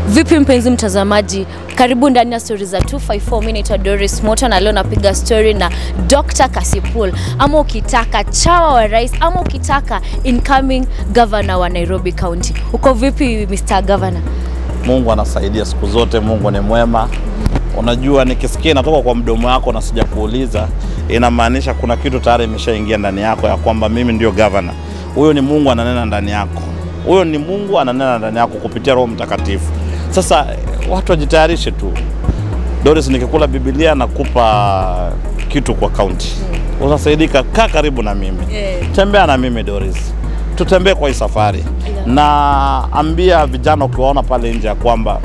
Vipi mpenzi mtazamaji, karibu ndani ya stori za 254. Mimi naitwa Doris Moto na leo napiga story na Dr. Kasipul, ama ukitaka chawa wa rais, ama ukitaka incoming governor wa Nairobi County. Uko vipi Mr. Governor? Mungu anasaidia siku zote, Mungu ni mwema. Unajua, nikisikia inatoka kwa mdomo wako na sijakuuliza, inamaanisha kuna kitu tayari imeshaingia ndani yako ya kwamba mimi ndio gavana. Huyo ni Mungu ananena ndani yako, huyo ni Mungu ananena ndani yako kupitia Roho Mtakatifu. Sasa watu wajitayarishe tu. Doris, nikikula Biblia nakupa kitu kwa kaunti, unasaidika. Kaa karibu na mimi, tembea na mimi Doris, tutembee kwa hii safari na ambia vijana ukiwaona pale nje ya kwamba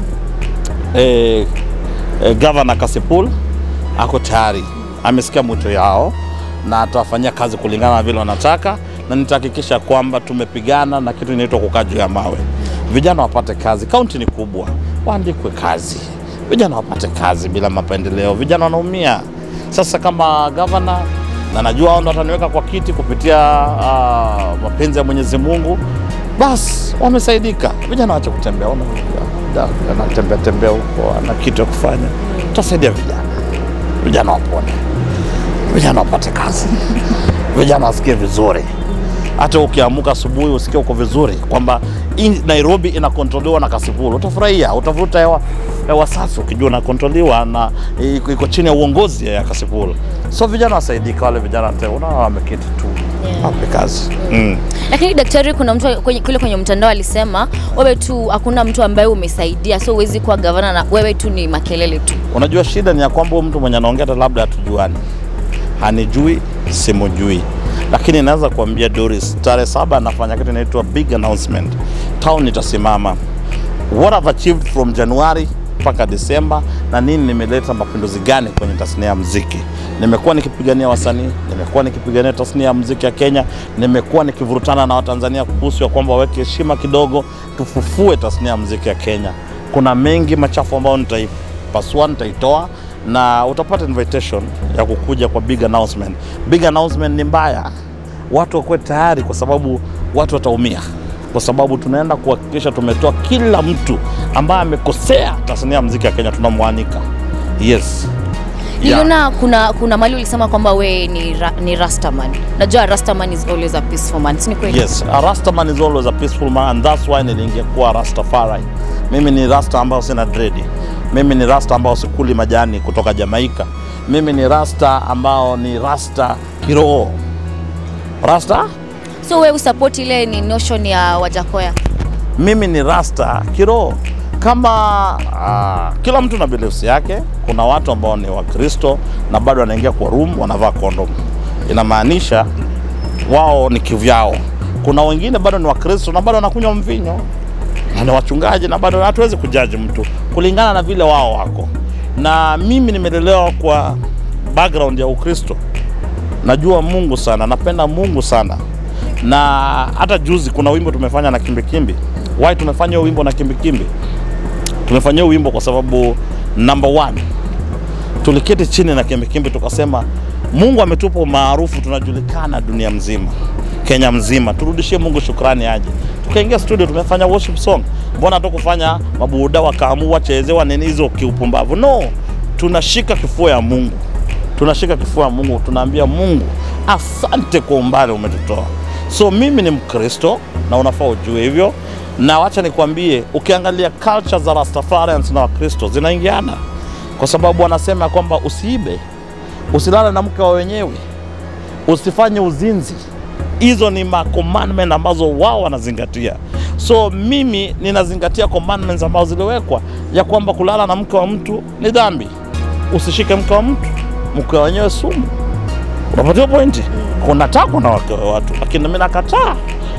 eh, eh, Governor Kasipul ako tayari, amesikia mwito yao na atawafanyia kazi kulingana na vile wanataka, na nitahakikisha kwamba tumepigana na kitu inaitwa kukaa juu ya mawe. Vijana wapate kazi, kaunti ni kubwa, waandikwe kazi, vijana wapate kazi bila mapendeleo. Vijana wanaumia sasa. Kama gavana na najua hao ndo wataniweka kwa kiti kupitia ah, mapenzi ya Mwenyezi Mungu, basi wamesaidika. Vijana waache kutembea, ona da- anatembea tembea huko, ana kitu ya kufanya. Tutasaidia vijana, vijana wapone, vijana wapate kazi, vijana wasikie vizuri. Hata ukiamuka asubuhi usikie uko vizuri, kwamba hii Nairobi inakontroliwa na Kasipul, utafurahia, utavuta hewa hewa safi ukijua inakontroliwa na iko iko chini ya uongozi ya Kasipul. So vijana wasaidika, wale vijana te- unaona wameketi tu, Yeah. wape kazi mm. Lakini daktari, kuna mtu kwenye, kule kwenye mtandao alisema wewe tu, hakuna mtu ambaye umesaidia, so huwezi kuwa gavana na wewe tu ni makelele tu. Unajua shida ni ya kwamba huyu mtu mwenye anaongea hata labda hatujuani, hanijui, simujui, lakini naweza kuambia Doris, tarehe saba anafanya kitu inaitwa big announcement. Town itasimama. What I've achieved from January mpaka Disemba na nini, nimeleta mapinduzi gani kwenye tasnia ya muziki. Nimekuwa nikipigania wasanii, nimekuwa nikipigania tasnia ya muziki ya Kenya, nimekuwa nikivurutana na Watanzania kuhusu ya kwamba waweke heshima kidogo, tufufue tasnia ya muziki ya Kenya. Kuna mengi machafu ambayo nitaipasua, nitaitoa na utapata invitation ya kukuja kwa big announcement. Big announcement ni mbaya, watu wakuwe tayari, kwa sababu watu wataumia, kwa sababu tunaenda kuhakikisha tumetoa kila mtu ambaye amekosea tasnia ya muziki ya Kenya, tunamwanika. Yes. Yeah. Niliona kuna kuna mali ulisema kwamba we ni, ra, ni Rastaman. Najua Rastaman is always a peaceful man. Si ni kweli? Yes, a Rastaman is always a peaceful man and that's why niliingia kuwa Rastafari. Mimi ni rasta ambao sina dredi. Mimi ni rasta ambao sikuli majani kutoka Jamaika. Mimi ni rasta ambao ni rasta kiroho. Rasta? So we usupport ile ni notion ya Wajakoya. Mimi ni rasta kiroho. Kama uh, kila mtu na beliefs yake. Kuna watu ambao ni Wakristo na bado wanaingia kwa room wanavaa kondom, inamaanisha wao ni kivyao. Kuna wengine bado ni Wakristo na bado wanakunywa mvinyo na ni wachungaji na bado hatuwezi kujaji mtu kulingana na vile wao wako. Na mimi nimelelewa kwa background ya Ukristo, najua Mungu sana, napenda Mungu sana, na hata juzi kuna wimbo tumefanya na Kimbikimbi. Why tumefanya hiyo wimbo na Kimbikimbi? Tumefanya hiyo wimbo kwa sababu number one, tuliketi chini na Kimbikimbi tukasema Mungu ametupa umaarufu, tunajulikana dunia mzima, Kenya mzima, turudishie Mungu shukrani aje. Tukaingia studio, tumefanya worship song. Mbona tu kufanya mabuda wakaamua chezewa nini hizo kiupumbavu? No, tunashika kifua ya Mungu, tunashika kifua ya Mungu, tunaambia Mungu asante kwa umbali umetutoa. So mimi ni Mkristo na unafaa ujue hivyo, na wacha nikwambie, ukiangalia culture za Rastafarians na Wakristo zinaingiana, kwa sababu wanasema kwamba usiibe, usilale na mke wa wenyewe, usifanye uzinzi. Hizo ni ma commandment ambazo wao wanazingatia. So mimi ninazingatia commandments ambazo ziliwekwa ya kwamba kulala na mke wa mtu ni dhambi, usishike mke wa mtu, mke wa wenyewe sumu. Unapatia pointi? Kuna takwa na wake wa watu, lakini mimi nakataa.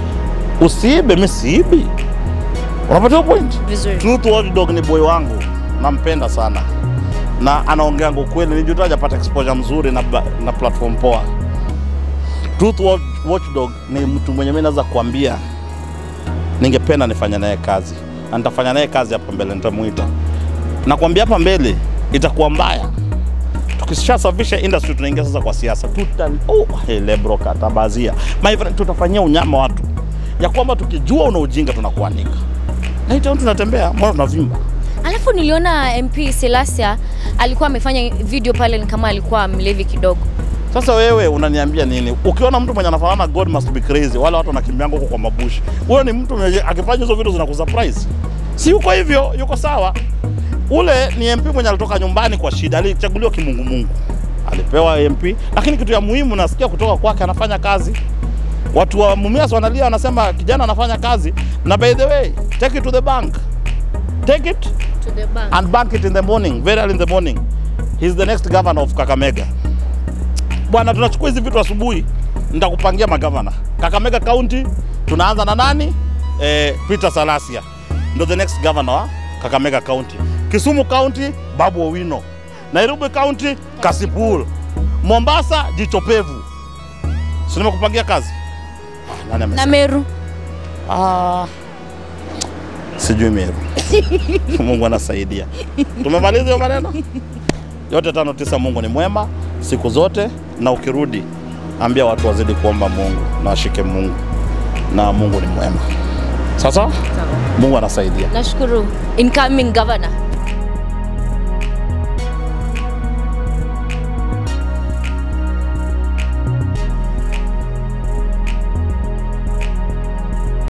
Usiibe, mimi siibi. Unapatia pointi? Vizuri. Truth Watchdog ni boy wangu, nampenda sana na anaongeanga ukweli. Nijuta hajapata exposure mzuri na, ba- na platform poa. Truth Watch- Watchdog ni mtu mwenye mimi naweza kuambia ningependa nifanye naye kazi na nitafanya naye kazi hapa mbele, nitamuita. Nakwambia hapa mbele itakuwa mbaya tukishasafisha industry, tunaingia sasa kwa siasa. Tuta oh, hele bro, katabazia my friend, tutafanyia unyama watu ya kwamba tukijua una ujinga tunakuanika na hii town tunatembea, mbona tunavimba Alafu niliona MP Selasia alikuwa amefanya video pale ni kama alikuwa mlevi kidogo. Sasa wewe unaniambia nini? Ukiona mtu mwenye anafanana God must be crazy, wale watu wanakimbianga huko kwa mabushi, huyo ni mtu mwenye akifanya hizo vitu zinakusurprise. Si yuko hivyo, yuko sawa. Ule ni MP mwenye alitoka nyumbani kwa shida, alichaguliwa kimungumungu, alipewa MP, lakini kitu ya muhimu nasikia kutoka kwake, anafanya kazi. Watu wa Mumias wanalia, wanasema kijana anafanya kazi, na by the way, take it to the bank, take it To the bank. and bank it in the morning, very early in the morning. He's the next governor of Kakamega. Bwana, tunachukua hizi vitu asubuhi, nitakupangia magavana. Kakamega County tunaanza na nani? Eh, Peter Salasia ndo the next governor wa Kakamega County. Kisumu County Babu Owino. Nairobi County Kasipul. Mombasa Jicho Pevu. Si nimekupangia kazi? Ah, nani Na amesema? Meru. Ah, sijui Meru. Mungu anasaidia. Tumemaliza hiyo maneno yote tano tisa. Mungu ni mwema siku zote, na ukirudi ambia watu wazidi kuomba Mungu na washike Mungu, na Mungu ni mwema. Sasa Mungu anasaidia. Nashukuru incoming governor.